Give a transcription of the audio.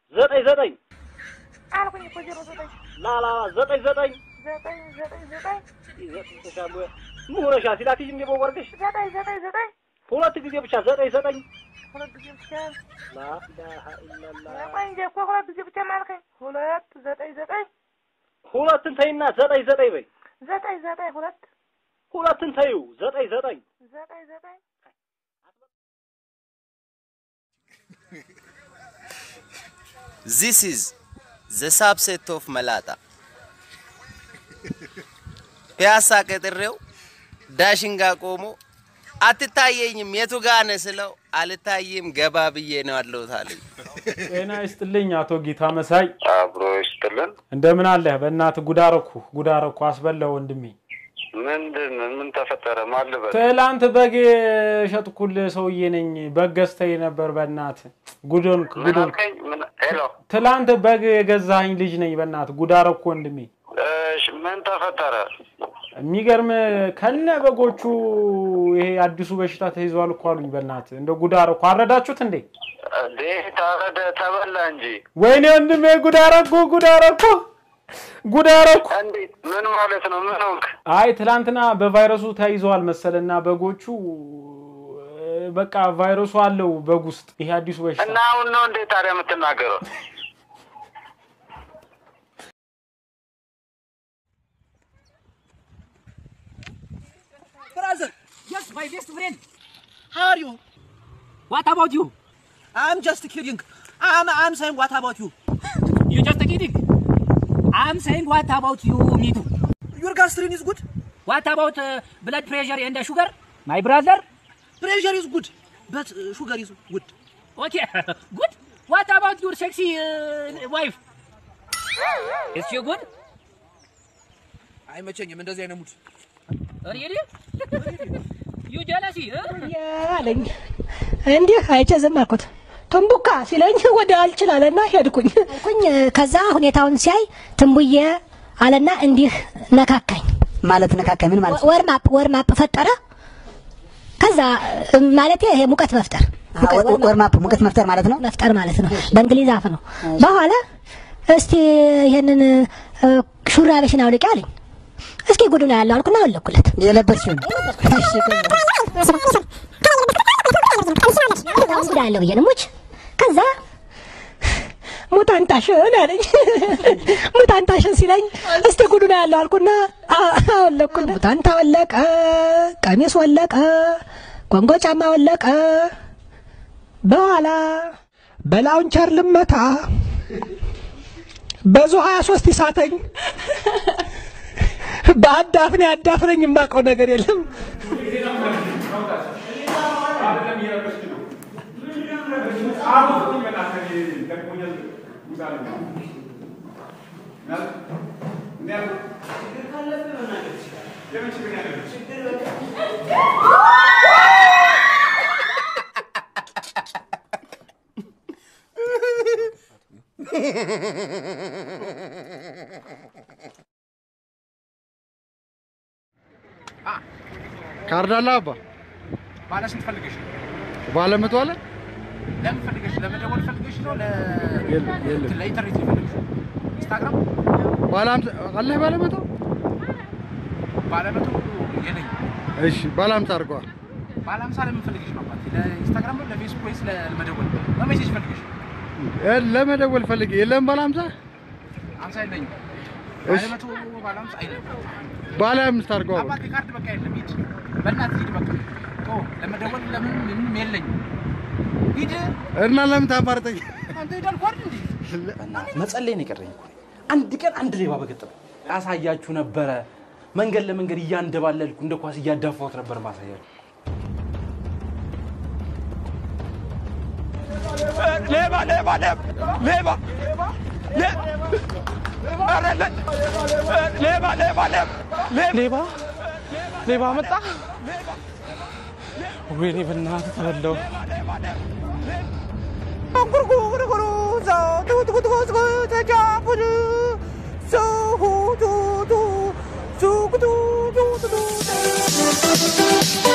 ዘጠኝ ዘጠኝ አልኩኝ እኮ ዜሮ ዘጠኝ ላላ ዘጠኝ ዘጠኝ ዘጠኝ ዘጠኝ ዘጠኝ ምን ሆነሻል? ሲላክሽ እንደ በወርቅሽ ዘጠኝ ዘጠኝ ዘጠኝ ሁለት ጊዜ ብቻ ዘጠኝ ዘጠኝ ሁለት ጊዜ ብቻ ላኢላሀ ኢለላህ ቆይ እንጂ እኮ ሁለት ጊዜ ብቻ ማልከኝ። ሁለት ዘጠኝ ዘጠኝ ሁለትን ተይና ዘጠኝ ዘጠኝ በይ። ዘጠኝ ዘጠኝ ሁለት ሁለትን ተዩ ዘጠኝ ዘጠኝ ዘጠኝ ዘጠኝ This is the subset of መላጣ ፒያሳ ቀጥሬው ዳሽን ጋር ቆሞ አትታየኝም የቱ ጋ ነህ ስለው አልታይም ገባ ብዬ ነው ያለሁት አለኝ። ጤና ይስጥልኝ አቶ ጌታ መሳይ፣ አብሮ ይስጥልን። እንደምን አለህ? በእናትህ ጉዳረኩ ጉዳረኩ አስበላው ወንድሜ። ምንድን ምን ተፈጠረ? ማን ልበል? ትላንት በግ የሸጥኩልህ ሰውዬ ነኝ። በግ ገዝተኝ ነበር። በእናትህ ጉዶንክ ምን ጉዶንክ። አልከኝ? ምን ሄሎ፣ ትላንት በግ የገዛኸኝ ልጅ ነኝ። በእናትህ ጉዳረኩ ወንድሜ። እሺ፣ ምን ተፈጠረ? የሚገርም ከነ በጎቹ ይሄ አዲሱ በሽታ ተይዟል እኮ አሉኝ። በእናትህ እንደ ጉዳረኩ አረዳችሁት እንዴ? እንዴ ታረደ ተበላ እንጂ ወይኔ ወንድሜ ጉዳረኩ ጉዳረኩ ጉዳረኩ። እንዴት? ምን ማለት ነው? ምን ሆንክ? አይ ትላንትና በቫይረሱ ተይዘዋል መሰለና በጎቹ እ፣ በቃ ቫይረሱ አለው በግ ውስጥ ይሄ አዲሱ በሽታ እና አሁን ነው እንዴ ታዲያ የምትናገረው? Brother, yes, my best friend. How are you? What about you? I'm just kidding. I'm, I'm saying what about you? You just kidding. I'm saying what about you, me too. Your gastrin is good. What about uh, blood pressure and the sugar? My brother? Pressure is good, but uh, sugar is good. Okay, good. What about your sexy uh, wife? Is she good? አይመቸኝም እንደዚህ አይነት ሙድ። Really? you jealousy, huh? አለኝ እንዲህ አይቼ ዝም አልኩት። ትንቡካ ሲለኝ ወደ አልችል አለና ሄድኩኝ አልኩኝ። ከዛ ሁኔታውን ሲያይ ትንቡዬ አለና እንዲህ ነካካኝ። ማለት ነካካኝ ምን ማለት ወርማፕ ወርማፕ ፈጠረ። ከዛ ማለት ይሄ ሙቀት መፍጠር ወርማፕ ሙቀት መፍጠር ማለት ነው መፍጠር ማለት ነው። በእንግሊዝ አፍ ነው። በኋላ እስቲ ይሄንን እ፣ ሹራብሽን አውልቂ አለኝ። እስኪ ጉዱ ነው ያለው አልኩና አወለኩለት። የለበስሽውን ጉዳ ያለው ብዬ ነው ሙች ከዛ ሙታንታሽን አለኝ። ሙታንታሽን ሲለኝ እስቲ ጉዱ ነው ያለው አልኩና አ- አወለኩለት። ሙታንታ ወለቀ፣ ቀሚስ ወለቀ፣ ኮንጎ ጫማ ወለቀ። በኋላ በላውንቸር ልመታ በዙ 23 ይሳተኝ በአዳፍኔ አዳፍነኝ የማውቀው ነገር የለም። ካርድ አለ አባ ባለ ስንት ፈልገሽ ነው? ባለ መቶ አለ ለምን ፈልገሽ? ለመደወል ፈልገሽ ነው? ለ የለም የለም ለኢንተርኔት ነው የፈለግሽ? ኢንስታግራም ባለ አምሳ አለ ባለ መቶ ባለ መቶ የለኝም። እሺ ባለ አምሳ አድርገዋል ባለ ሀምሳ ለምን ፈልገሽ ነው? አባቴ ለኢንስታግራም ነው ለፌስቡክ ወይስ ለመደወል? በሜሴጅ ፈልገሽ? እ፣ ለመደወል ፈልጌ የለም ባለ አምሳ ሀምሳ የለኝም። ባለ እሺ መቶ ባለ ሀምሳ አይደለም። ባለ አምስት አድርገዋል አባቴ ካርድ በቃ የለም። ሂድ በእናትህ ሂድ በቃ ቶ ለመደወል ለምን ምንም የለኝም። ሂድ እና ለምን ታማርጠኝ አንተ ሄድ አልኩህ አይደል እንዴ? መጸለይ ነው የቀረኝ እኮ። አንድ ቀን አንድ ሌባ በገጠመኝ አሳያችሁ ነበረ። መንገድ ለመንገድ እያንደባለልኩ እንደ ኳስ እያዳፋሁት ነበር ማሳያችሁ። ሌባ ሌባ ሌባ ሌባ ኧረ ለ- ሌባ ሌባ ሌባ ሌባ ሌባ መጣ። ወይኔ በእናትህ ተበላው። ጉርጉርጉሩ ዛው ትጉትጉትጉትጉ ተጃፉን ሱሁ ቱቱ ሱጉቱ ቱቱ